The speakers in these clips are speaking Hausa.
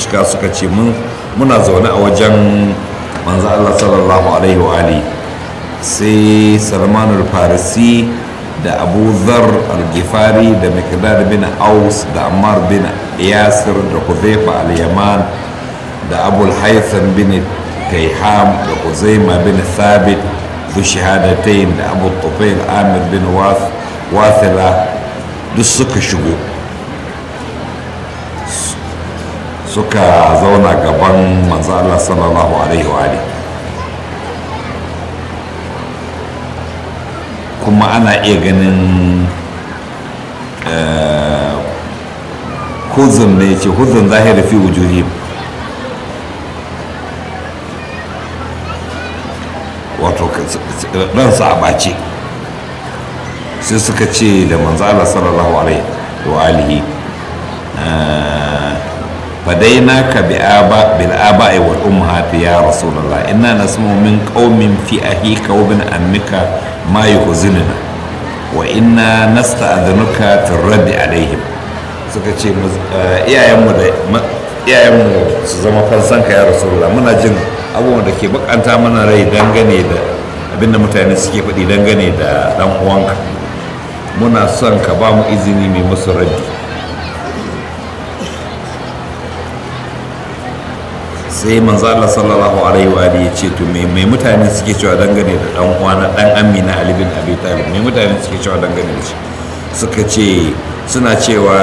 cika suka ce muna zaune a wajen manzo Allah sallallahu alaihi wa alihi sai salman farisi da abu zar al-gifari da mikdad bin aus da ammar bin yasir da hudhaifa al-yaman da abul haitham bin kaiham da huzaima bin thabit zu shahadatain da abu tufail amir bin wathila duk suka shigo suka zauna gaban manzo Allah sallallahu alaihi wa alihi kuma ana iya ganin huzun ne ce huzun zahiri fi wujuhi wato ransa a ɓace sai suka ce da manzala sallallahu alaihi wa alihi فديناك بآباء بالآباء والأمهات يا رسول الله إنا نسمع من قوم في أهيك وابن أمك ما يحزننا وإنا نستأذنك في الرد عليهم suka ce iyayenmu da iyayenmu su zama fansanka ya rasulullah muna jin abubuwan da ke bakanta mana rai dangane da abinda mutane suke faɗi dangane da ɗan uwanka muna son ka ba mu izini mai musu raddi sai manzo Allah sallallahu alaihi wa alihi ce to me mai mutane suke cewa dangane da dan uwana dan Amina Ali bin Abi Talib me mutane suke cewa dangane da shi suka ce suna cewa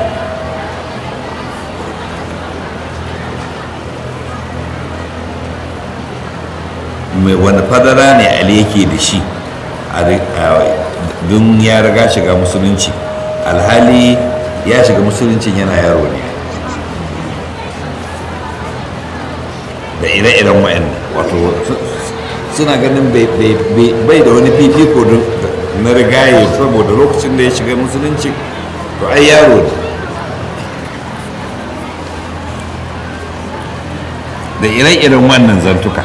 mai wani fadara ne Ali yake da shi don ya riga shiga musulunci alhali ya shiga musuluncin yana yaro ne da ire-iren wa'annan wato suna ganin bai da wani fifiko na rigaye saboda lokacin da ya shiga musulunci to ai yaro ne da ire-iren wannan zantuka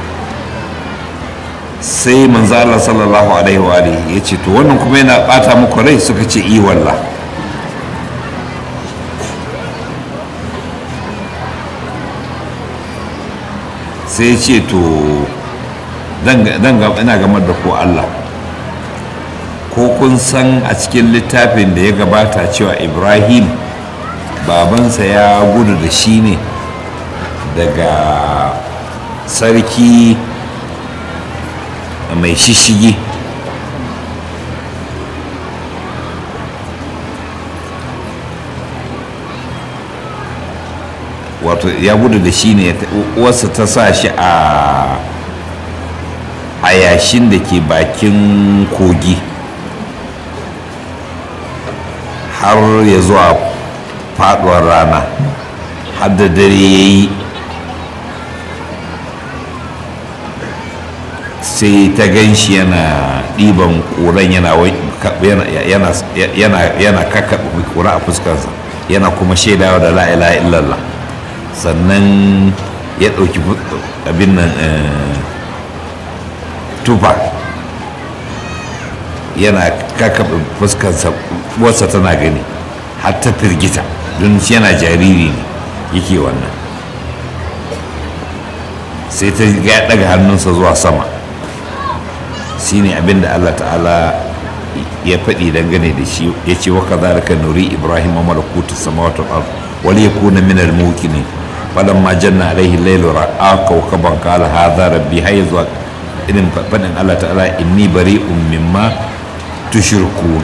sai manzo Allah sallallahu alaihi wa alihi ya ce to wannan kuma yana bata muku rai suka ce i wallah sai ce to ina gamar da ko Allah ko kun san a cikin littafin da ya gabata cewa ibrahim babansa ya gudu da shi ne daga sarki mai shishigi wato ya gudu da shi ne wasu ta sa shi a a yashin da ke bakin kogi har ya zuwa faduwar rana har da dare ya yi sai ta gan shi yana ɗiban ƙuran yana kakkaɓe ƙura a fuskarsa yana kuma shaidawa da la'ila illallah sannan ya ɗauki abin nan tufa yana kakkaɓe fuskarsa wasa tana gani har ta firgita don yana jariri ne yake wannan sai ta ya ɗaga hannunsa zuwa sama shine abin da allah ta'ala ya faɗi dangane da shi ya ce wa kazalika nuri ibrahim malakutu samawati wal ard wal yakuna min al mukminin falamma janna alaihi al-layl ra'a kawkaban qala hadha rabbi hayya zuwa irin faɗin Allah ta'ala inni bari'un mimma tushrikun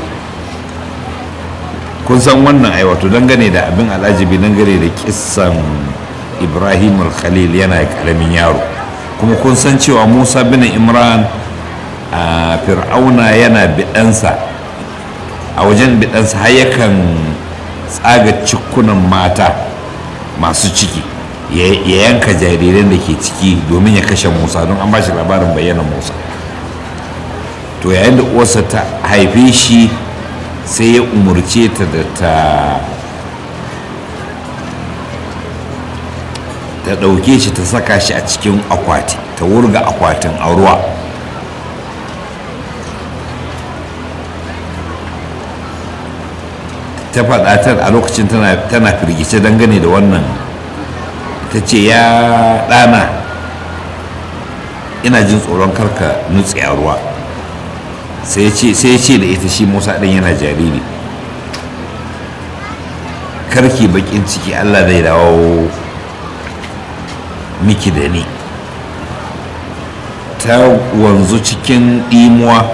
kun san wannan ai wato dangane da abin al'ajibi dangane da kissan Ibrahim al-Khalil yana karamin yaro kuma kun san cewa Musa bin Imran a fir'auna yana biɗansa a wajen biɗansa har yakan tsaga cikunan mata masu ciki ya yanka jariran da ke ciki domin ya kashe musa don an ba shi labarin bayyana musa to yayin da uwarsa ta haife shi sai ya umarce ta da ta ta ɗauke shi ta saka shi a cikin akwati ta wurga akwatin a ruwa ta faɗa a lokacin tana firgice dangane da wannan ta ce ya ɗana ina jin tsoron karka nutse a ruwa sai ya ce da ita shi musa ɗin yana jariri karki bakin ciki allah zai dawo miki da ni ta wanzu cikin ɗimuwa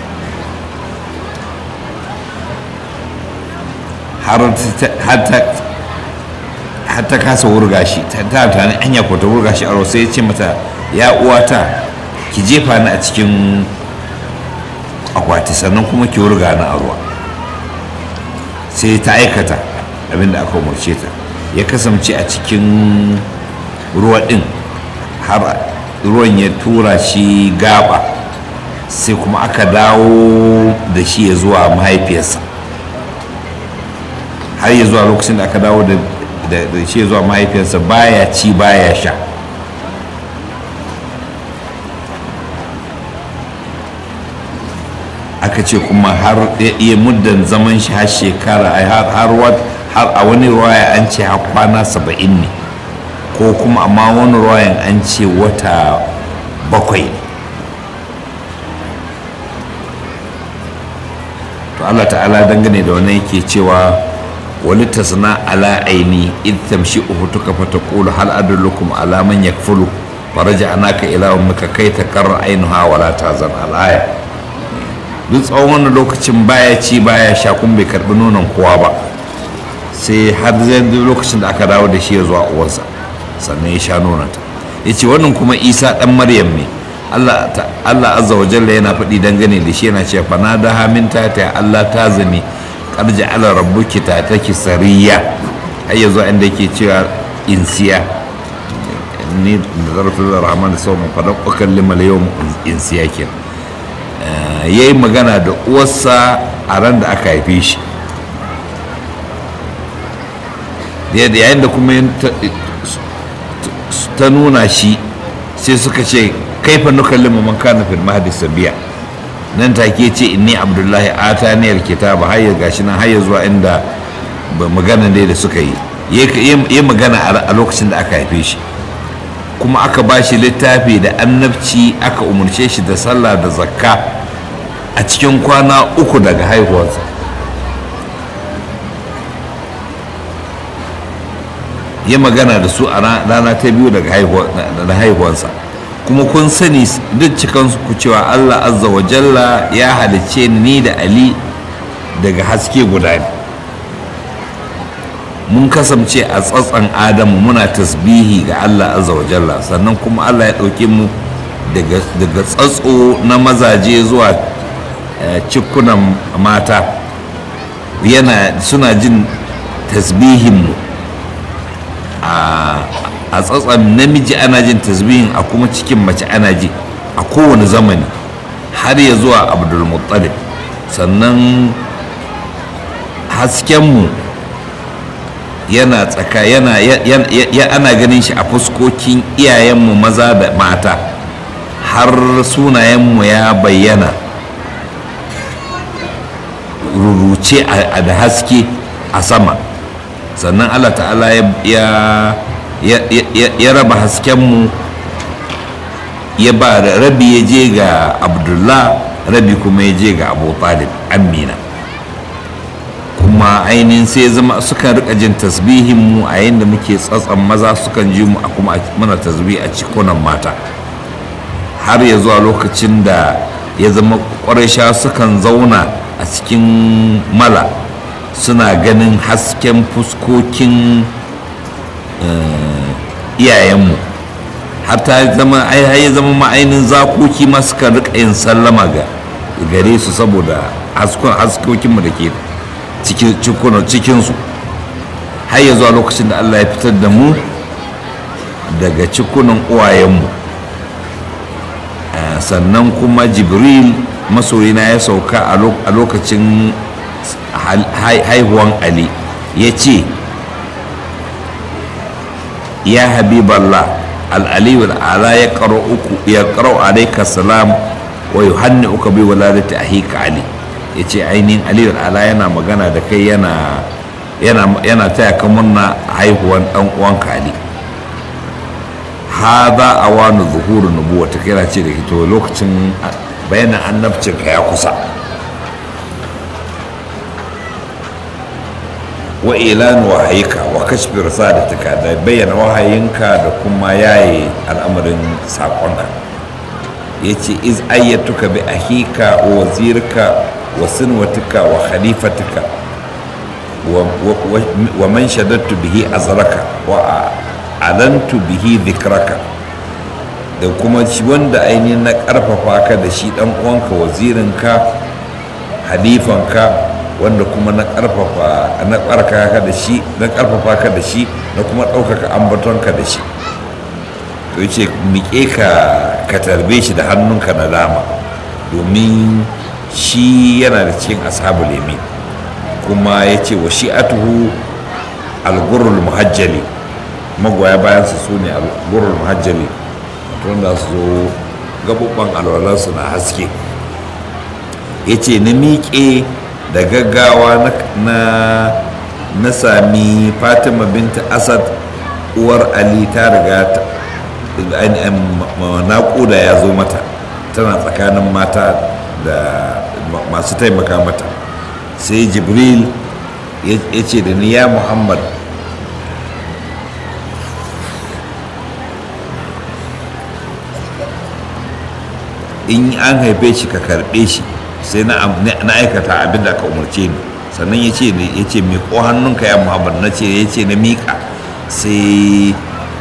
har ta kasa wurga shi ta tani anya ko ta wurga shi a sai ya ce mata ya uwata ki jefa ni a cikin akwati sannan kuma ki wurga ni a ruwa sai ta aikata abinda aka umarce ta ya kasance a cikin ruwa din har ruwan ya tura shi gaba sai kuma aka dawo da shi ya zuwa mahaifiyarsa har ya zuwa lokacin da aka dawo da shi ya zuwa mahaifiyarsa baya ci baya sha aka ce kuma har iya muddan zaman shi har shekara har a wani ruwaya an ce har kwana saba'in ne ko kuma amma wani ruwayan an ce wata bakwai to allah ta'ala dangane da wani yake cewa wani tasna ala aini id tamshi uhutuka fa taqulu hal adullukum ala man yakfulu faraja anaka ila ummika kai takarra ainuha wala tazan al-aya duk tsawon wannan lokacin baya ci baya sha kun bai karbi nonon kowa ba sai har zai lokacin da aka dawo da shi ya zuwa uwansa sannan ya sha nononta ya ce wannan kuma isa dan maryam ne allah azza wa jalla yana faɗi dangane da shi yana cewa fana da haminta ta allah ta zame karja ala rabbuki ta take sariya har yanzu inda yake cewa insiya ni da zarafin rahman da sauran faɗan ƙwakan limal yau insiya kenan ya yi magana da uwarsa a ran da aka haife shi yayin da kuma ta nuna shi sai suka ce kaifa nukallimu man kana fil mahdi sabiya nan take ce inni abdullahi ataniyar kitaba har ya gashi nan har ya zuwa inda magana dai da suka yi yi magana a lokacin da aka haife shi kuma aka ba shi littafi da annabci aka umarce shi da sallah da zakka a cikin kwana uku daga haihuwarsa ya magana da su a rana ta biyu daga haihuwarsa kuma kun sani duk cikansu ku cewa allah azza wa jalla ya halicce ni da ali daga haske guda ne mun kasance a tsatsan adamu muna tasbihi ga allah azza wa jalla sannan kuma allah ya ɗauke mu daga tsatso na mazaje zuwa cikunan mata yana suna jin tasbihinmu a tsatsan namiji ana jin tasbihin a kuma cikin mace ana ji a kowane zamani har ya zuwa abdulmuttalib sannan haskenmu yana tsaka yana ya ana ganin shi a fuskokin iyayenmu maza da mata har sunayenmu ya bayyana ruruce da haske a sama sannan allah ta'ala ya raba haskenmu ya ba rabi ya je ga abdullah rabi kuma ya je ga abu talib amina kuma ainihin sai zama sukan rika jin tasbihin mu a yayin da muke tsatsan maza sukan ji mu a kuma muna tasbih a cikunan mata har ya zuwa lokacin da ya zama ƙwarisha sukan zauna a cikin mala suna ganin hasken fuskokin iyayenmu har ta zama ai ya zama ma'ainin zakoki ma suka rika yin sallama ga gare su saboda haskokinmu da ke cikinsu har ya zuwa lokacin da allah ya fitar da mu daga cikunan uwayenmu sannan kuma jibril masoyina ya sauka a lokacin haihuwan ali ya ce ya habiballah al'aliyu al'ala ya karo uku ya karo alaika salam wa yuhanni uka bi waladati ahika ali ya ce ainihin aliyu al'ala yana magana da kai yana yana taya ka murna haihuwan dan uwanka ali hada awanu zuhuru nubuwa ta kira ce da to lokacin bayanin annabcin ka ya kusa wa ilan wahayika wa kashfi risalatika da bayyana wahayinka da kuma yaye al'amarin saƙonka ya ce iz ayyatuka bi ahika wa wazirka wa sinwatika wa khalifatika wa man shadattu bihi azraka wa alantu bihi dhikraka da kuma wanda ainihin na karfafa ka da shi dan uwanka wazirinka halifanka wanda kuma na karfafa na karka ka da shi na karfafa ka da shi na kuma ɗaukaka ambatonka da shi to yace miƙe ka ka tarbe shi da hannunka na dama domin shi yana da cikin ashabul yamin kuma ya ce wa shi'atuhu algurul muhajjali magoya bayansa su ne algurul muhajjali wanda su zo gabubban alwalarsu na haske ya ce na miƙe da gaggawa na na sami fatima binta asad uwar ali ta riga naƙuda ya zo mata tana tsakanin mata da masu taimaka mata sai jibril ya ce da ni ya muhammad in an haife shi ka karɓe shi sai na aikata abin da ka umarce ni sannan ya ce ya ce miƙo hannunka ya muhammad na ce ya ce na miƙa sai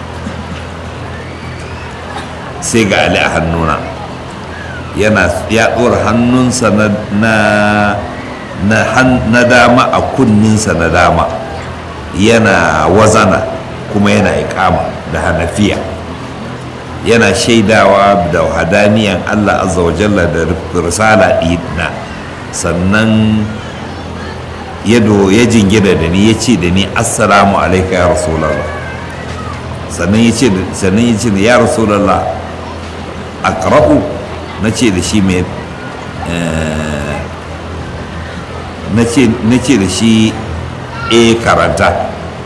sai ga ali a hannuna yana ya ɗora hannunsa na na dama a kunninsa na dama yana wazana kuma yana ikama da hanafiya yana shaidawa da hadaniyan allah azza wa jalla da risala ɗina sannan yado ya jingina da ni ya ce da ni assalamu alaika ya rasulallah sannan ya ce sannan ya ce ya rasulallah aqra'u na ce da shi mai na ce da shi e karanta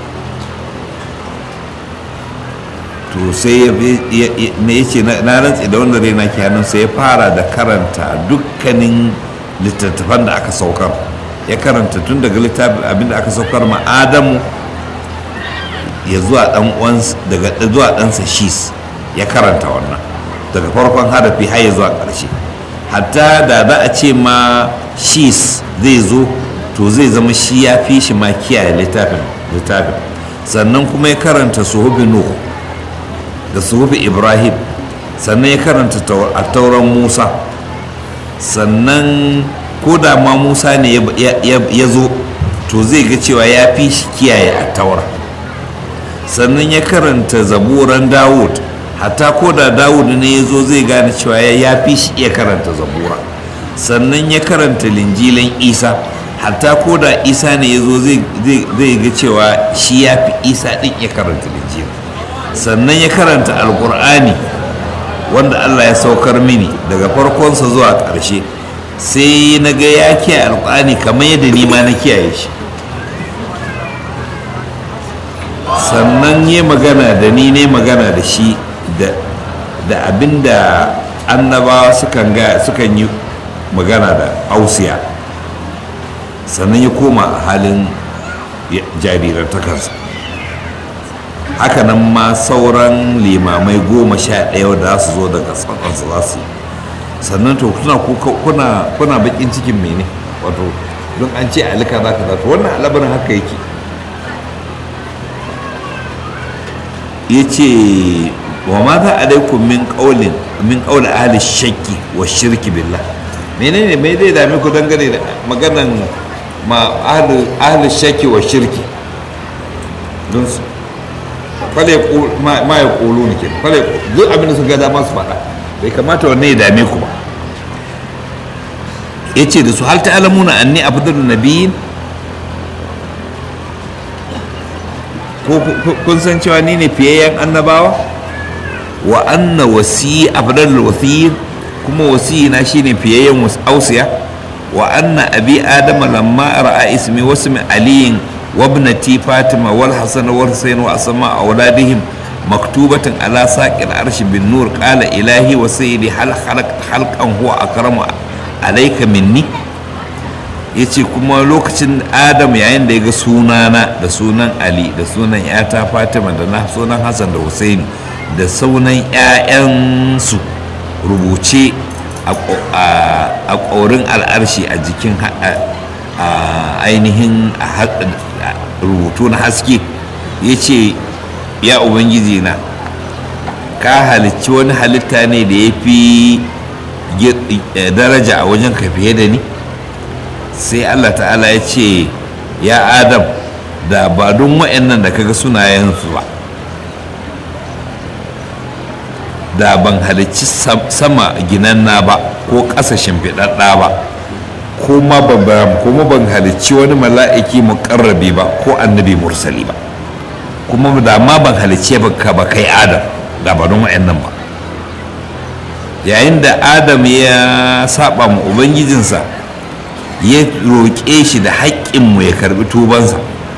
to sai ya ce na rantsi da wanda raina ke hannun sai ya fara da karanta dukkanin littattafan da aka saukar ya karanta tun daga littafin abinda aka saukar ma adamu ya zuwa dan daga zuwa ɗansa shis ya karanta wannan daga farkon harafi har ya zuwa ƙarshe hatta da za a ce ma shis zai zo to zai zama shi ya fi shi ma kiyaye littafin littafin sannan kuma ya karanta suhubi nuh da suhubi ibrahim sannan ya karanta a tauran musa sannan ko da ma musa ne ya zo to zai ga cewa ya fi shi kiyaye a taura sannan ya karanta zaburan dawud hatta ko da dawud ne ya zo zai gane cewa ya fi shi iya karanta zabura sannan ya karanta linjilan isa hatta ko da isa ne ya zo zai ga cewa shi ya fi isa ɗin ya karanta linjila sannan ya karanta alkur'ani wanda allah ya saukar mini daga farkonsa zuwa ƙarshe sai na ga ya kiyaye alkur'ani kamar yadda ni ma na kiyaye shi sannan ya magana da ni ne magana da shi da abinda annabawa sukan yi magana da ausiya sannan ya koma a halin jarirar takarsa hakanan ma sauran limamai goma sha ɗaya da za su zo daga tsakansu za su yi sannan to kuna kuna bakin cikin mene wato don an ce alika za ka to wannan alabarin haka yake ya ce wa ma za a daikun min ƙaulin min ƙaulin ahli shakki wa shirki billah menene mai zai dame ku dangane da maganan ma ahli shakki wa shirki don su fale ma ya ƙulu ne ke fale duk abin da su ga dama su faɗa bai kamata wanne ya dame ku ba ya ce da su hal ta'alamuna anni afdalu nabiyyin ko kun san cewa ni ne fiyayyen annabawa wa anna wasi afdalul wasiyin kuma wasiyi na shine fiyayyen ausiya wa anna abi adama lamma ra'a ismi wasmi aliyin wa ibnati fatima wal hasan wal husain wa asma auladihim maktubatin ala saqil arshi bin nur qala ilahi wa sayyidi hal khalaqt halqan huwa akramu alayka minni yace kuma lokacin adam yayin da ya ga sunana da sunan ali da sunan yata fatima da na sunan hassan da husaini da sunan 'ya'yansu rubuce a ƙorin al'arshi a jikin ainihin rubutu na haske ya ce ya ubangiji na ka halicci wani halitta ne da ya fi daraja a wajen ka fiye da ni sai allah ta'ala ya ce ya adam da ba don wa'annan da kaga sunayensu ba da ban halicci sama ginanna ba ko ƙasa shimfiɗaɗɗa ba kuma ban halicci wani mala'iki muƙarrabi ba ko annabi mursali ba kuma da ma ban halicce ka ba kai adam da ba don wa'annan ba yayin da adam ya saba ma ubangijinsa ya roƙe shi da haƙƙinmu ya karbi tubansa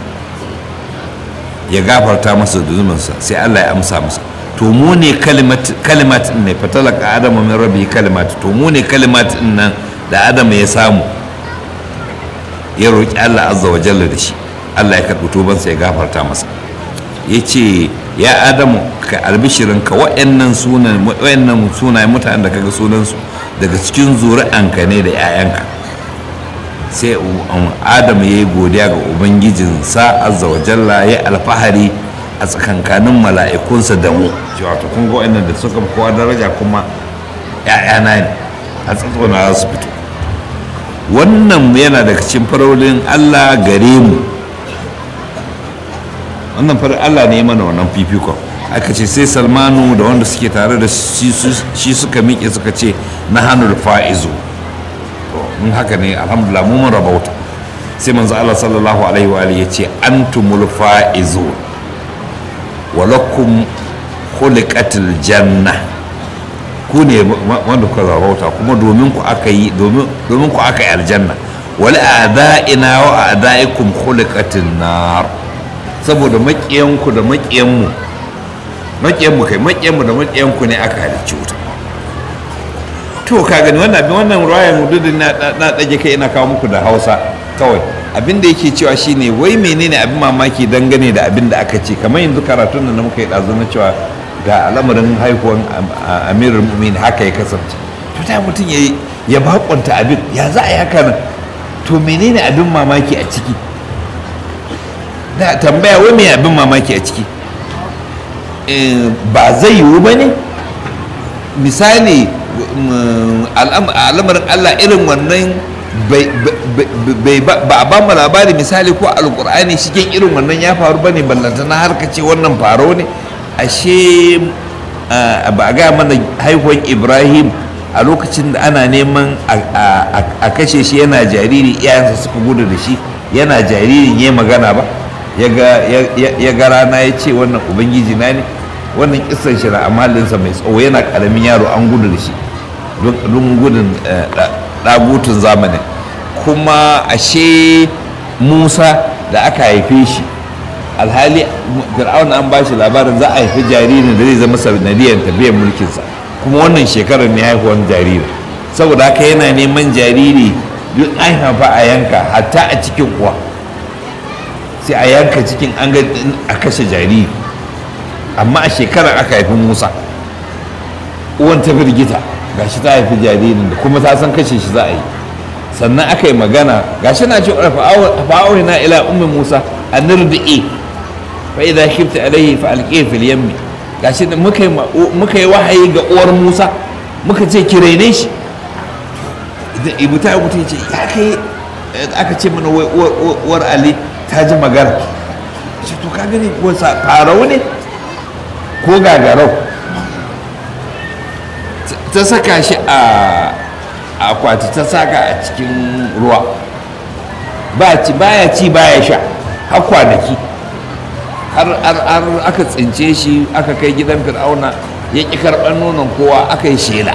ya gafarta masa zunubansa sai allah ya amsa masa to mu ne kalimat ne fatalaka adamu min rabbi kalimat to mu ne kalimat nan da adamu ya samu ya roƙi allah azza wa jalla da shi allah ya karɓi tubansa ya gafarta masa ya ce ya adamu ka albishirin ka wa'annan sunan wa'annan sunayen mutanen da kaga sunansu daga cikin zuri'anka ne da 'ya'yanka sai adamu ya yi godiya ga ubangijinsa azza wa jalla ya alfahari a tsakankanin mala'ikunsa da mu wato kun ga wa'annan da suka kowa daraja kuma 'ya'yana ne a tsatsona za su fito wannan yana daga cikin farolin allah gare mu wannan farin allah ne mana wannan fifikon aka ce sai salmanu da wanda suke tare da shi suka miƙe suka ce na hannun fa'izo in haka ne alhamdulillah mu mun rabauta sai manzo allah sallallahu alaihi wa ya ce antumul fa'izo walakum khuliqatil janna ku ne wanda kuka rabauta kuma domin ku aka yi domin ku aka yi aljanna wal a'da'ina wa a'da'ikum khuliqatin nar saboda maƙiyanku da maƙiyanmu maƙiyanmu kai maƙiyanmu da maƙiyanku ne aka halicci wuta to ka gani wannan abin wannan ruwayan mududin na ɗage kai ina kawo muku da hausa kawai abin da yake cewa shine wai menene abin mamaki dangane da abin da aka ce kamar yanzu karatun da muka yi ɗazu na cewa ga al'amarin haihuwan amirul mumin haka ya kasance to ta mutum ya ya bakonta abin ya za a yi haka nan to menene abin mamaki a ciki da tambaya wai mai abin mamaki a ciki ba zai yiwu ba ne misali al'amarin allah irin wannan ba a ba mu labari misali ko alkur'ani shigen irin wannan ya faru ba ne ballantana har ka ce wannan faro ne ashe ba a gaya mana haihuwan ibrahim a lokacin da ana neman a kashe shi yana jariri iyayensa suka gudu da shi yana jaririn ya magana ba ya ga rana ya ce wannan ubangiji na ne wannan kisan shi na amalinsa mai tsawo yana karamin yaro an gudu da shi don gudun ɗagutun zamanin kuma ashe musa da aka haife shi alhali fir'auna an ba shi labarin za a haifi jaririn da zai zama sanadiyar tafiyar mulkinsa kuma wannan shekarar ne haihuwar jaririn saboda haka yana neman jariri duk an haifa a yanka hatta a cikin uwa sai a yanka cikin an ga a kashe jariri amma a shekarar aka haifi musa uwan ta firgita gashi ta haifi jaririn da kuma ta san kashe shi za a yi sannan aka yi magana gashi na ce fa'auri na ila ummi musa a nirdi'i fa idza khifta alayhi fa alqi fil yammi gashi da muka yi muka yi wahayi ga uwar musa muka ce ki rene shi idan ibu ta mutu ce ya kai aka ce mana wai uwar ali ta ji magana shi to ka gani ko farau ne ko gagarau ta saka shi a akwati ta saka a cikin ruwa ba ci baya ci baya sha har kwanaki har aka tsince shi aka kai gidan fir'auna ya ƙi karɓar nonon kowa aka yi shela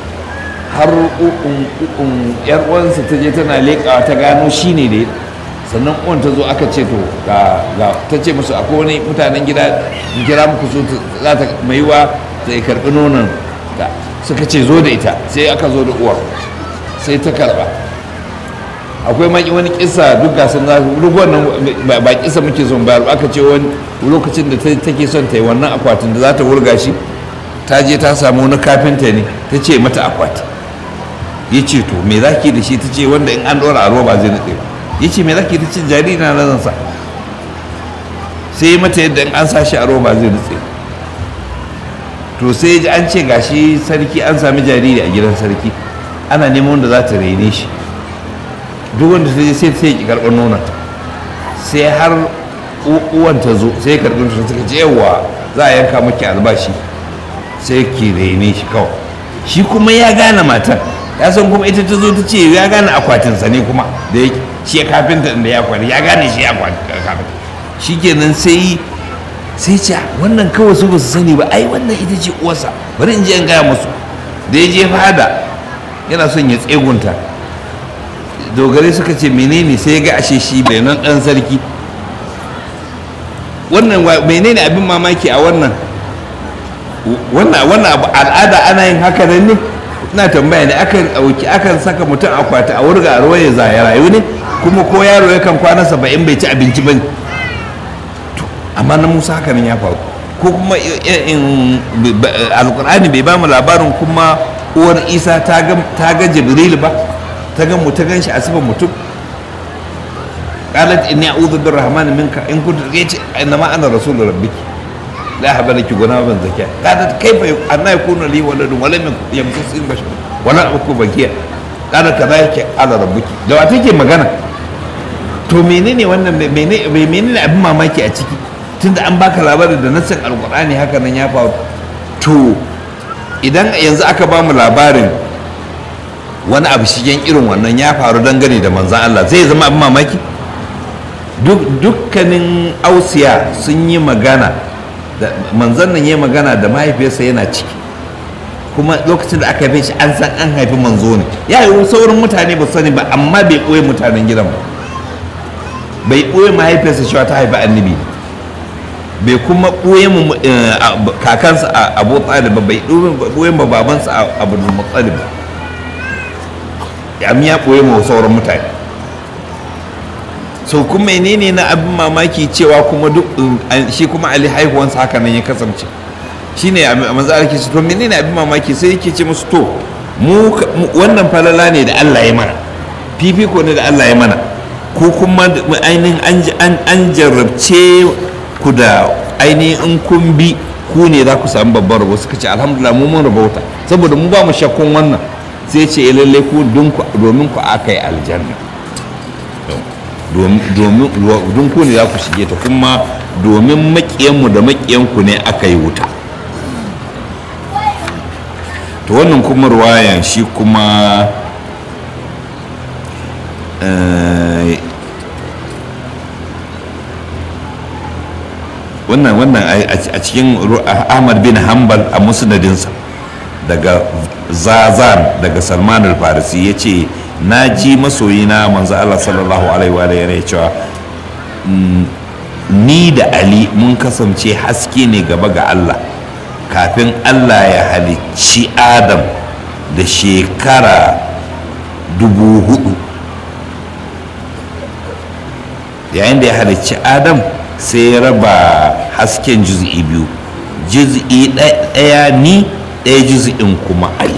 har ukun yar uwansa ta je tana leƙawa ta gano shi ne da sannan uwan ta zo aka ce to ga ga ta ce musu akwai wani mutanen gida in kira muku su za ta mai yiwa ta karɓi nonon ta suka ce zo da ita sai aka zo da uwar sai ta karɓa akwai maki wani kisa duk ga sun zasu duk wannan ba kisa muke son bayar aka ce wani lokacin da take son ta yi wannan akwatin da za ta wurga shi ta je ta samu wani kafinta ne ta ce mata akwati ya ce to me zaki da shi ta ce wanda in an ɗora a roba zai nutse ya ce me zaki ta ce jariri na nan sa sai mata yadda in an sa shi a roba zai nutse to sai ji an ce gashi sarki an sami jariri a gidan sarki ana neman wanda za ta raine shi duk wanda ta je sai sai ki karɓar nuna sai har uwan ta zo sai karɓar ta suka ce yawa za a yanka maki albashi sai ki raine shi kawai shi kuma ya gane matan ya san kuma ita ta zo ta ce ya gane akwatinsa ne kuma da ya shi ya kafinta da ya kwani ya gane shi ya kafinta shi kenan sai sai ce wannan kawai su ba su sani ba ai wannan ita ce uwarsa bari in je in gaya musu da ya je fada yana son ya tsegunta dogare suka ce menene sai ya ga ashe shi bai nan dan sarki wannan menene abin mamaki a wannan wannan wannan abu al'ada ana yin haka nan ne ina tambaya ne akan ɗauki akan saka mutum akwati a wurga a ruwa ya zaya rayu ne kuma ko yaro yakan kwana saba'in bai ci abinci ba ne amma na musa haka nan ya faru ko kuma alkur'ani bai ba mu labarin kuma uwar isa ta ga jibril ba ta ga ta gan shi a sifan mutum qalat inni a'udhu birrahman minka in kuntu yace innama ana rasulur rabbiki la haba laki guna ban zakiya qalat kaifa anna yakunu li waladun wa lam yamsasin bashar wa la aku bakiya qalat kadhalika ala rabbiki da wa take magana to menene wannan menene menene abin mamaki a ciki tunda an baka labarin da nassin alqur'ani haka nan ya faru to idan yanzu aka ba mu labarin wani abu shigen irin wannan ya faru dangane da manzan Allah zai zama abin mamaki dukkanin ausiya sun yi magana manzan nan ya magana da mahaifiyarsa yana ciki kuma lokacin da aka haife shi an san an haifi manzo ne ya yi saurin mutane ba sani ba amma bai ɓoye mutanen gidan ba bai ɓoye mahaifiyarsa cewa ta haifi annabi bai kuma ɓoye mu kakansa abu talib ba bai ɓoye ma babansa abu muttalib ba ya ɓoye ma sauran mutane so kuma menene na abin mamaki cewa kuma duk shi kuma ali haihuwansa haka nan ya kasance shine a manzo ake ce to menene abin mamaki sai yake ce musu to mu wannan falala ne da Allah ya mana fifiko ne da Allah ya mana ko kuma ainihin an jarrabce ku da ainihin in kun bi ku ne za ku samu babban rabo suka ce alhamdulillah mu mun rabauta saboda mu ba mu shakkun wannan sai ce lalle ku domin ku aka yi aljanna domin ku ne za ku shige ta kuma domin makiyanmu da makiyanku ne aka yi wuta to wannan kuma ruwayan shi kuma wannan wannan a cikin ahmad bin hanbal a musnadinsa daga zazan daga salman al-farisi ya ce na ji masoyina manzo Allah sallallahu alaihi wa ya cewa ni da ali mun kasance haske ne gaba ga Allah kafin Allah ya halicci adam da shekara dubu hudu yayin da ya halicci adam sai ya raba hasken juz'i biyu juz'i ɗaya ni ɗaya juz'in kuma ali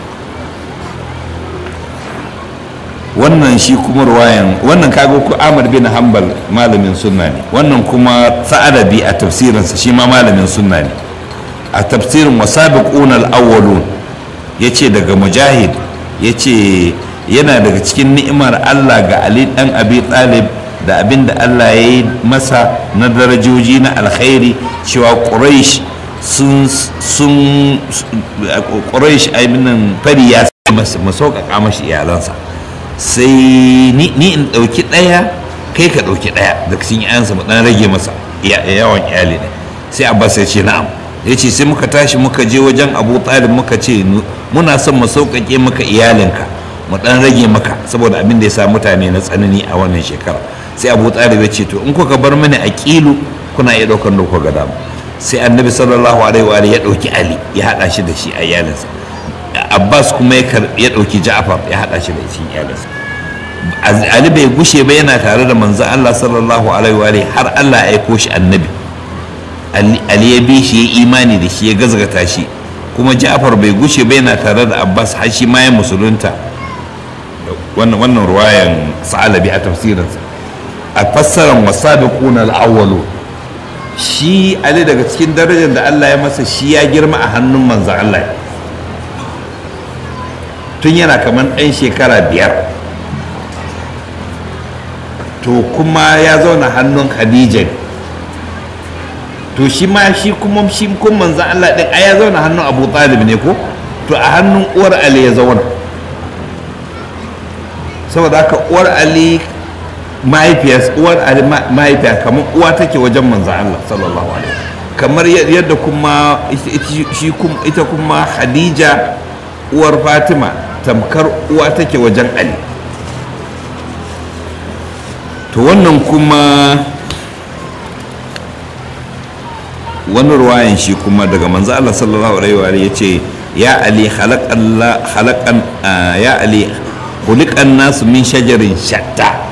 wannan shi kuma ruwayan wannan kaga ku Ahmad bin Hanbal malamin sunna ne wannan kuma Sa'adabi a tafsirinsa shi ma malamin sunna ne a tafsirin wasabiqun al-awwalun yace daga Mujahid yace yana daga cikin ni'imar Allah ga Ali dan Abi Talib da abin da Allah ya yi masa na darajoji na alkhairi cewa Quraysh sun sun Quraysh aibinin fari ya masauƙaƙa mashi iyalansa sai ni in ɗauki ɗaya kai ka ɗauki ɗaya da cikin yayansa mu ɗan rage masa yawan iyali ne sai abbas ya ce na'am ya ce sai muka tashi muka je wajen abu talib muka ce muna son mu sauƙaƙe maka iyalinka mu ɗan rage maka saboda abin da ya sa mutane na tsanani a wannan shekara sai abu talib ya ce to in kuka bar mini aqilu kuna iya ɗaukar da kuka ga dama sai annabi sallallahu alaihi wa ya ɗauki ali ya haɗa shi da shi a iyalinsa abbas kuma ya ɗauki ja'far ya haɗa shi da shi iyalinsa ali bai gushe ba yana tare da manzon allah sallallahu alaihi wa har allah ya aiko shi annabi ali ya bi shi ya imani da shi ya gazgata shi kuma ja'far bai gushe ba yana tare da abbas har shi ma ya musulunta wannan wannan ruwayan sa'alabi a tafsirinsa a fassarar wasabiquna al-awwalu shi ali daga cikin darajar da Allah ya masa shi ya girma a hannun manzan Allah tun yana kamar ɗan shekara biyar to kuma ya zauna hannun khadija to shi ma shi kuma shi kuma manzan Allah ɗin a ya zauna hannun abu talib ne ko to a hannun uwar ali ya zauna saboda haka uwar ali mahaifiyar uwar ali mahaifiya kamar uwa take wajen manzan Allah sallallahu alaihi kamar yadda kuma ita kuma Khadija uwar Fatima tamkar uwa take wajen Ali to wannan kuma wani ruwayan shi kuma daga manzan Allah sallallahu alaihi wa ya ce ya Ali khalaqan ya Ali khuliqan nasu min shajarin shatta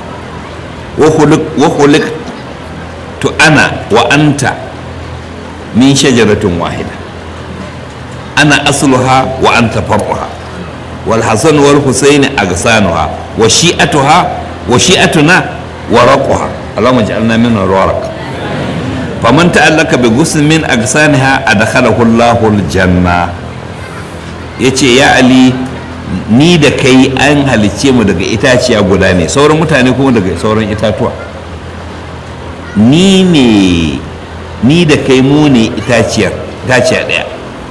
وخلقت أنا وأنت من شجرة واحدة أنا أصلها وأنت فرعها والحسن والحسين أغصانها وشيئتها وشيئتنا ورقها اللهم اجعلنا من الورق فمن تألك بغصن من أغصانها أدخله الله الجنة يتي يا علي ni da kai an halicce mu daga itaciya guda ne sauran mutane kuma daga sauran itatuwa ni ne ni da kai mu ne itaciyar itaciya ɗaya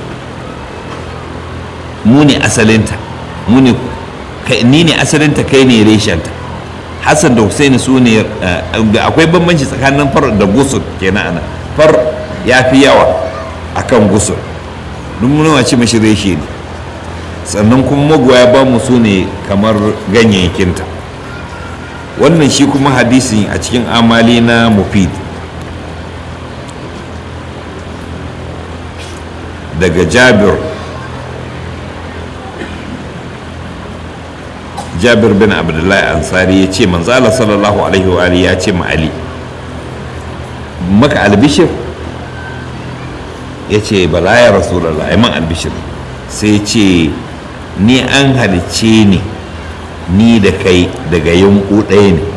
mu ne asalinta mu ne ni ne asalinta kai ne reshenta hassan da husaini su ne akwai bambanci tsakanin far da gusul kenan ana far ya fi yawa akan gusul duk muna ce mashi reshe ne sannan kuma magoya ba mu su ne kamar ganyayyakinta wannan shi kuma hadisi a cikin amali na mufid daga jabir jabir bin abdullahi ansari ya ce manzala sallallahu alaihi wa ya ce ma ali maka albishir ya ce bala ya rasulallah man albishir sai ce ni an halicce ni ni da kai daga yunku ɗaya ne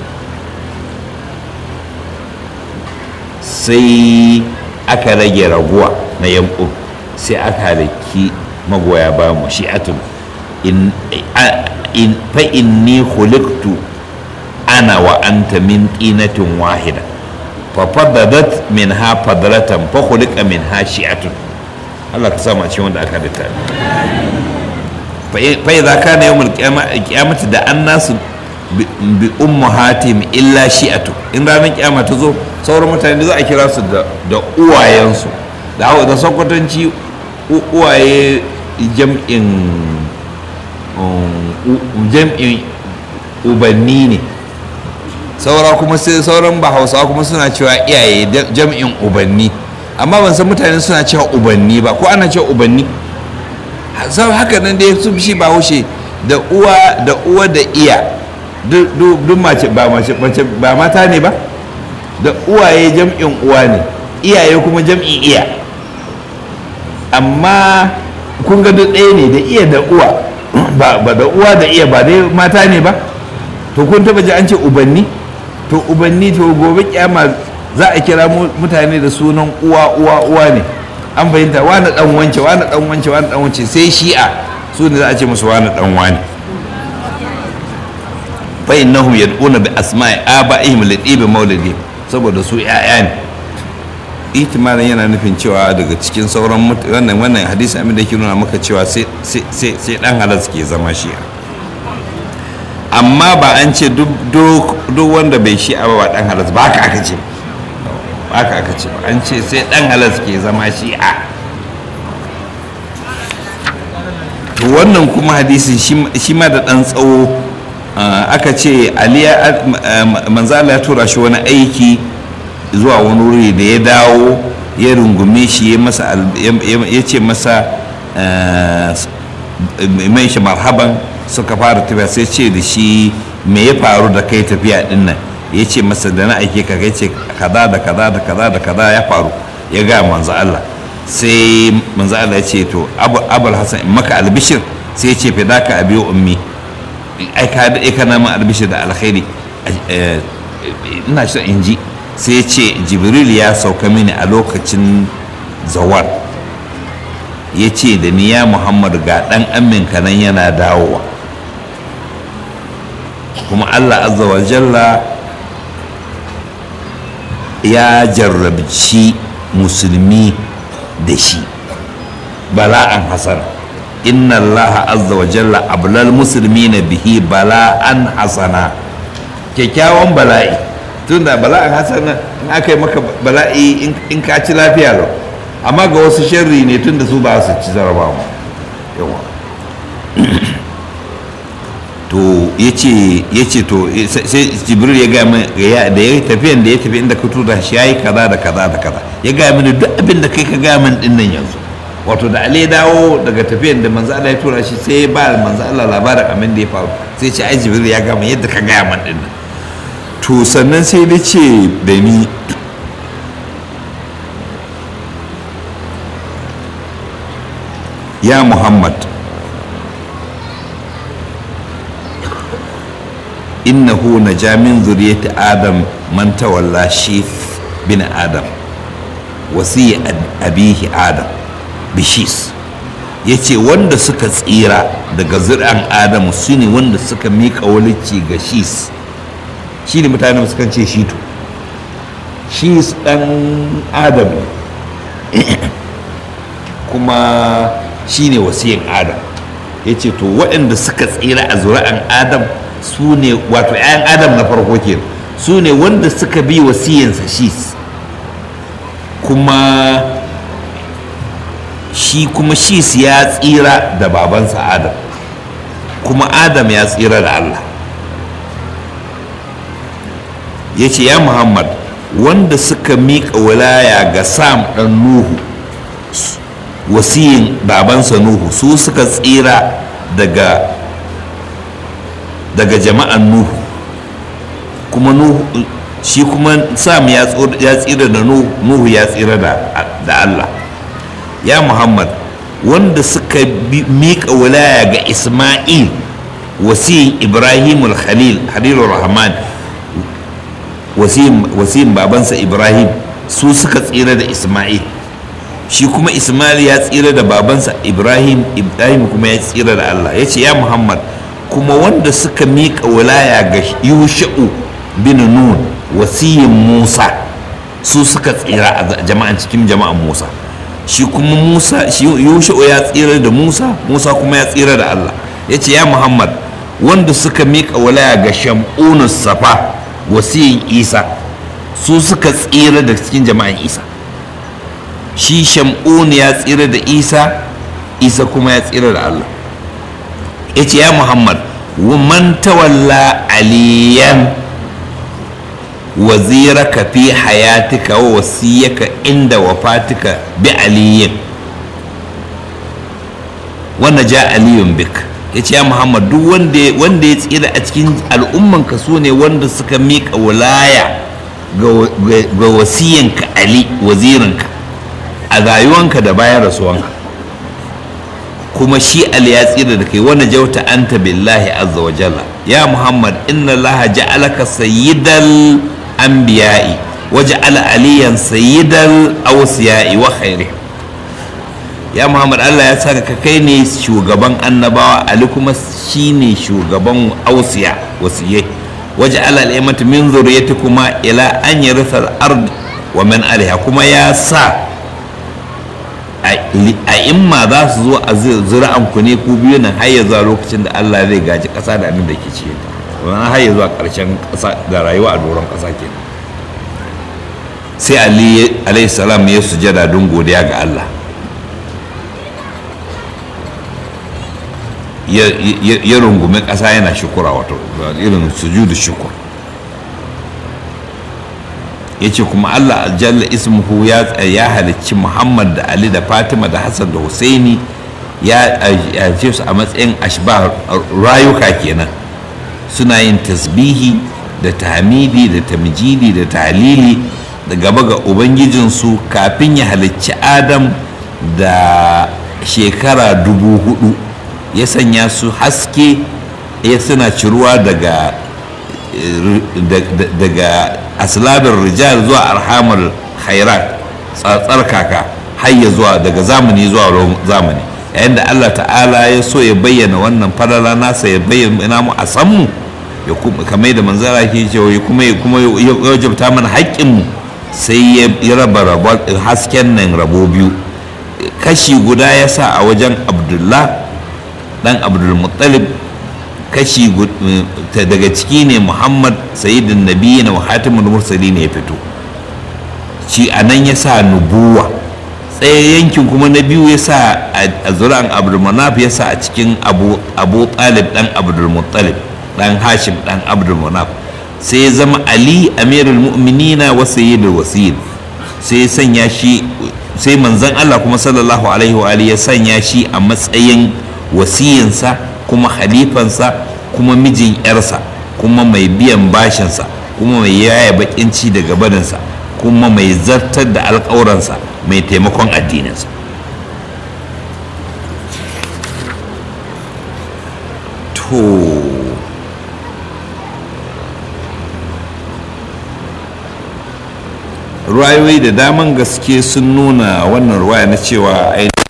sai aka rage raguwa na yunku sai aka halaki magoya ba mu shi'atun in fa inni khuliqtu ana wa anta min tinatin wahida fa fadadat min ha fadratan fa khuliqa min ha shi'atun Allah ka sama cikin wanda aka halitta fa idza kana yawmul qiyamati da annasu bi ummahatim illa shi'atu in ranar kiyama ta zo sauran mutane za a kira su da uwayensu da da sakwatanci uwaye jam'in jam'in ubanni ne saura kuma sai sauran ba hausawa kuma suna cewa iyaye jam'in ubanni amma ban san mutane suna cewa ubanni ba ko ana cewa ubanni sau haka nan dai su shi ba haushe da uwa da uwa da iya duk mace ba mace ba mata ne ba da uwaye jam'in uwa ne iyaye kuma jam'in iya amma kun ga duk ɗaya ne da iya da uwa ba da uwa da iya ba dai mata ne ba to kun taba ji an ce ubanni to ubanni to gobe kyama za a kira mutane da sunan uwa uwa uwa ne an fahimta wani dan wance wani dan wance wani dan wance sai shi'a su ne za a ce musu wani dan wani fa innahum yad'una bi asma'i aba'ihim li tibi maulidi saboda su ya'ya ne ihtimalin yana nufin cewa daga cikin sauran wannan wannan hadisi amin da ke nuna maka cewa sai sai sai dan halal ke zama shi'a amma ba an ce duk wanda bai shi'a ba dan halal ba haka aka ce haka aka ce an ce sai dan halas ke zama shi'a to wannan kuma hadisin shi ma da dan tsawo aka ce aliya manzala ya tura shi wani aiki zuwa wani wuri da ya dawo ya rungume shi ya ce masa mai shi marhaban suka fara tafiya sai ce da shi me ya faru da kai tafiya din nan ya ce masa da na aike ka kai ce kaza da kaza da kaza da kaza ya faru ya ga manzo Allah sai manzo Allah ya ce to abul hasan in maka albishir sai ya ce fi daka abi ummi ai ka da kana ma albishir da alkhairi ina so in ji sai ya ce jibril ya sauka mini a lokacin zawar ya ce da ni ya muhammad ga ɗan aminka nan yana dawowa kuma allah azza wa jalla ya jarrabci musulmi da shi bala'an hasana inna allah azza wa jalla ablal musulmi na bihi bala'an hasana kyakkyawan bala'i tun da bala'an hasana in aka yi maka bala'i in ka ci lafiya lau amma ga wasu sharri ne tun da su ba su ci zarabawa yawa to ya ce to sai jibril ya gaya min da ya tafiyan da ya tafi inda ka tura shi ya yi kaza da kaza da kaza ya gaya mini duk abin da kai ka gaya min din nan yanzu wato da ale dawo daga tafiyan da manzo Allah ya tura shi sai ya ba manzo Allah labarin abin da ya faru sai ce ai jibril ya gaya min yadda ka gaya min din nan to sannan sai da ce da ni ya muhammad innahu na jamin zuriyati adam man tawalla shif bin adam wasiya abihi adam bishis ya ce wanda suka tsira daga zuri'an adam su ne wanda suka miƙa walici ga shis shi ne mutane suka ce shito shis ɗan adam kuma shi ne wasiyin adam ya ce to waɗanda suka tsira a zuri'an adam su ne wato 'ya'yan adam na farko ke su ne wanda suka bi wasiyinsa shi kuma shi kuma shi ya tsira da babansa adam kuma adam ya tsira da allah ya ce ya muhammad wanda suka miƙa wilaya ga sam ɗan nuhu wasiyin babansa nuhu su suka tsira daga daga jama'an nuhu kuma nuhu shi kuma sam ya tsira da nuhu ya tsira da allah ya muhammad wanda suka miƙa wilaya ga isma'il wasiyin ibrahim khalil halilur rahman wasiyin babansa ibrahim su suka tsira da isma'il shi kuma ismail ya tsira da babansa ibrahim ibrahim kuma ya tsira da allah ya ce ya muhammad kuma wanda suka miƙa wilaya ga yusha'u bin nun wasiyin musa su suka tsira a jama'an cikin jama'an musa shi kuma musa shi yusha'u ya tsira da musa musa kuma ya tsira da allah ya ce ya muhammad wanda suka miƙa wilaya ga shamunus safa wasiyin isa su suka tsira da cikin jama'an isa shi shamun ya tsira da isa isa kuma ya tsira da allah ya ce ya muhammad man tawalla aliyan waziraka fi hayatika wa wasiyaka inda wafatika bi aliyin wanda ja aliyun bik ya ce ya muhammad duk wanda ya tsira a cikin al'ummanka su ne wanda suka miƙa wilaya ga wasiyanka ali wazirinka a rayuwanka da bayan rasuwanka kuma shi ali ya tsira da kai wani jauta anta billahi azza wa jalla ya muhammad inna allaha ja'alaka sayyidal anbiya'i wa ja'ala aliyan sayyidal awsiya'i wa khairihim ya muhammad allah ya saka ka kai ne shugaban annabawa ali kuma shine shugaban ausiya wasiyai waje ala al'imatu min kuma ila an yarisa al-ard wa man alaiha kuma ya sa a imma za su zo a zira'an ku ne ku biyu nan har ya zuwa lokacin da Allah zai gaji ƙasa da abin da ke cikin ta wannan har ya zuwa ƙarshen ƙasa da rayuwa a doron ƙasa ke sai Ali alayhi salam ya sujada don godiya ga Allah ya rungumi ƙasa yana shukura wato irin sujudu shukur ya ce kuma allah jalla ismuhu ya halicci muhammad da ali da fatima da hassan da husaini ya ce su a matsayin ashba rayuka kenan suna yin tasbihi da tahmidi da tamjidi da talili da gaba ga ubangijinsu kafin ya halicci adam da shekara dubu hudu ya sanya su haske ya suna ciruwa daga daga aslabin rijal zuwa arhamar khairat tsatsar kaka har ya zuwa daga zamani zuwa zamani yayin da allah ta'ala ya so ya bayyana wannan falala nasa ya bayyana mu a san mu ya kuma kamar da manzara ke cewa ya kuma ya kuma ya wajabta mana haƙƙin mu sai ya raba hasken nan rabo biyu kashi guda ya sa a wajen abdullah dan abdulmuttalib kashi daga ciki ne muhammad sayyidin nabi na hatimul mursali ne ya fito shi a nan ya sa nubuwa tsaye yankin kuma na biyu ya sa a zura'an abdulmanaf ya sa a cikin abu talib dan abdulmuttalib dan hashim dan abdulmanaf sai ya zama ali amirul mu'minina wa sayyidul wasiyyin sai ya sanya shi sai manzon Allah kuma sallallahu alaihi wa ya sanya shi a matsayin wasiyinsa kuma halifansa kuma mijin yarsa kuma mai biyan bashinsa kuma mai yaya bakin ci daga barinsa kuma mai zartar da alƙawuransa mai taimakon addininsa to ruwayoyi da daman gaske sun nuna wannan ruwaya na cewa ainihin